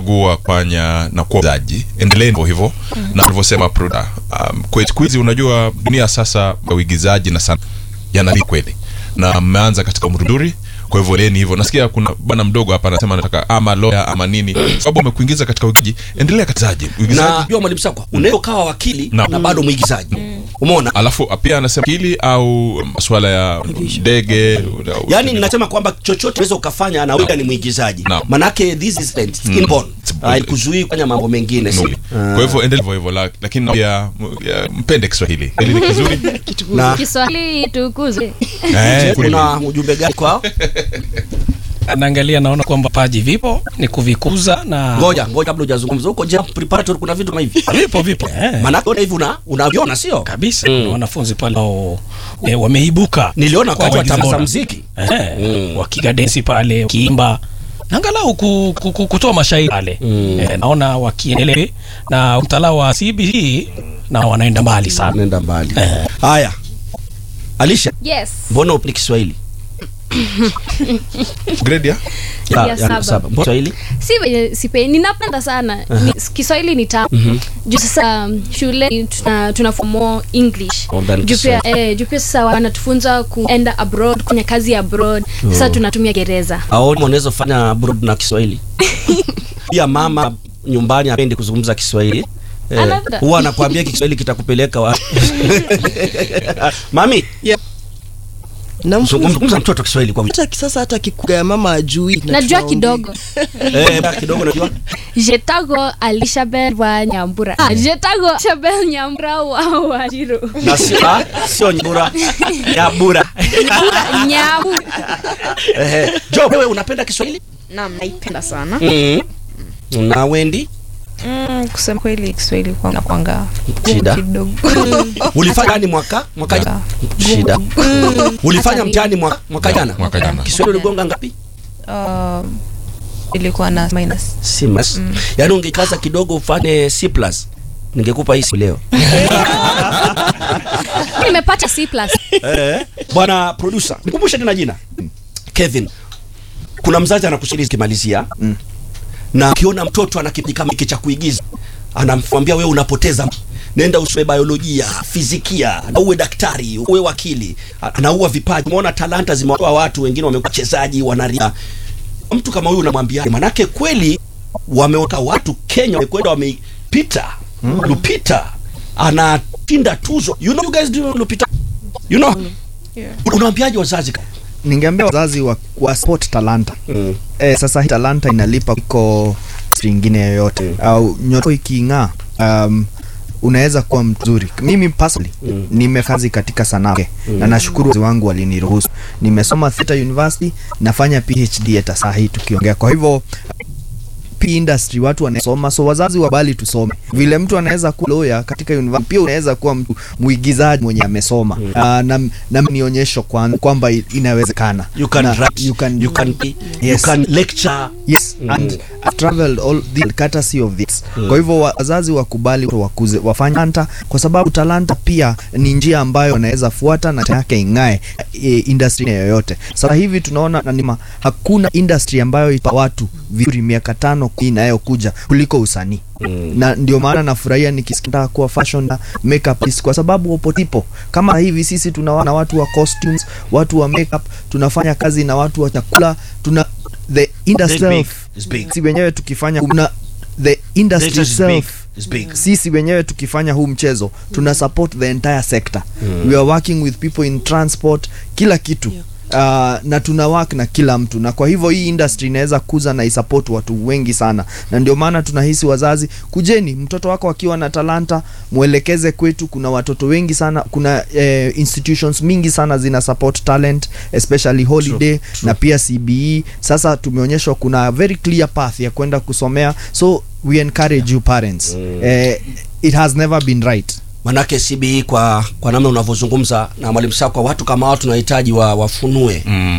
chagua kufanya na kuwa mzaji endeleeni hivyo hivyo na alivyosema Pruda um, kwe- siku hizi unajua dunia sasa ya uigizaji na sana yanali kweli na mmeanza katika umri mzuri kwa hivyo leni hivyo nasikia kuna bwana mdogo hapa anasema anataka ama lawyer ama nini sababu umekuingiza katika uigizaji endelea katizaji uigizaji na jua mwalimu sakwa unaweza ukawa wakili Na- na bado mwigizaji umeona alafu pia anasema kili au masuala ya ndege yaani ninasema kwamba chochote unaweza ukafanya na wewe ni mwigizaji Naam. manake this is talent, it's inborn haikuzuii kufanya mambo mengine si kwa hivyo endelea hivyo hivyo la- lakini pia m- ya, mpende Kiswahili hili ni kizuri na Kiswahili tukuzwe. eh, kweli. kuna ujumbe gani kwao naangalia naona kwamba paji vipo ni kuvikuza na ngoja ngoja kabla hujazungumza huko je preparatory kuna vitu kama hivi vipo vipo eh. manake ona hivi una unaviona sio kabisa mm. wanafunzi pale ambao eh, wameibuka niliona kwa wakati wa waigiza tamasha bora. muziki eh, wakiga densi pale wakiimba na angalau ku, ku, ku, kutoa mashairi pale mm. eh, naona wakiendelea na mtalaa wa CBC na wanaenda mbali sana nenda mbali haya Alisha Yes. mbona upni Kiswahili grade ya Ya- Ya ya saba. saba. Mbona Kiswahili Si venye sipendi, ninapenda sana. Ni, Kiswahili ni tamu. Juu sasa um, shule tuna tunafundishwa more English. Oh, than Juu pia Kiswahili. eh, juu pia sasa wanatufunza kuenda abroad, kufanya kazi abroad. Sasa tunatumia Gereza. aoni unaweza fanya abroad na Kiswahili pia mama nyumbani apendi kuzungumza Kiswahili Eh, Anapenda. huwa anakuambia Kiswahili kitakupeleka wapi mami Namfunza zungumza mtoto Kiswahili kwa wiki hata sasa hata kikuga ya mama ajui na Najua tunaongea. kidogo. eh kidogo najua Jetago Alishabel wa Nyambura. Ah, Jetago Alishabel Nyambura wa Wajiru. na sio ah, sio nyura ya bura Nyamu. eh jo wewe unapenda Kiswahili Naam, naipenda sana. mm. na Wendi Mm, kusema kweli Kiswahili kwa nakwanga gumu Shida. kidogo. ulifanya nani mwaka mwaka jana shida ulifanya mtihani mwaka mwaka jana mwaka jana. Kiswahili uligonga ngapi Uh, ilikuwa na minus. C plus yaani ungekaza kidogo ufanye C plus ningekupa hii simu leo Nimepata C+. eh bwana producer nikumbushe tena jina Kevin kuna mzazi anakusikiliza kimalizia na akiona mtoto ana kipaji kama hiki cha kuigiza anamwambia wewe unapoteza nenda usome biolojia fizikia na uwe daktari uwe wakili anaua vipaji umeona talanta zimewa watu wengine wamekuwa wachezaji wanaria mtu kama huyu unamwambia manake kweli wameweka watu Kenya wamekwenda wamepita Lupita anashinda tuzo you know you guys do Lupita you know Yeah. unawaambiaje wazazi ningeambia wazazi wa, wa sport talanta mm. eh, sasa hii talanta inalipa kuliko industry ingine yoyote au nyoto iking'aa um, unaweza kuwa mzuri mimi personally mm. nimekazi katika sanaa mm. na nashukuru wazazi wangu waliniruhusu nimesoma Theta University nafanya PhD hata saa hii tukiongea kwa hivyo P industry watu wanasoma so wazazi wabali tusome vile mtu anaweza kuwa lawyer katika university pia unaweza kuwa mtu muigizaji mwenye amesoma mm. uh, na, na nionyesho kwa- kwamba inawezekana you can na, write you can, you can you Yes. can lecture yes mm. and I've traveled all the courtesy of this mm. kwa hivyo wazazi wakubali wakuze wafanye talanta kwa sababu talanta pia ni njia ambayo wanaweza fuata na yake ing'ae e, industry yoyote sasa hivi tunaona na nima, hakuna industry ambayo ipa watu vizuri miaka tano kumi inayokuja kuliko usanii mm. na ndio maana nafurahia nikisikia kuwa fashion na makeup artist kwa sababu opotipo kama hivi sisi tunawana watu wa costumes watu wa makeup tunafanya kazi na watu wa chakula tuna the industry It's big. itself It's big. si wenyewe tukifanya kuna the industry This is big. itself It's big. sisi wenyewe tukifanya huu mchezo tuna support the entire sector we are working with people in transport kila kitu Uh, na tuna work na kila mtu na kwa hivyo hii industry inaweza kuza na isupport watu wengi sana na ndio maana tunahisi wazazi kujeni mtoto wako akiwa na talanta mwelekeze kwetu kuna watoto wengi sana kuna eh, institutions mingi sana zina support talent especially holiday na pia CBE sasa tumeonyeshwa kuna very clear path ya kwenda kusomea so we encourage you parents eh, it has never been right manake CBE kwa kwa namna unavyozungumza na mwalimu Sakwa watu kama watu tunahitaji wa, wafunue mm.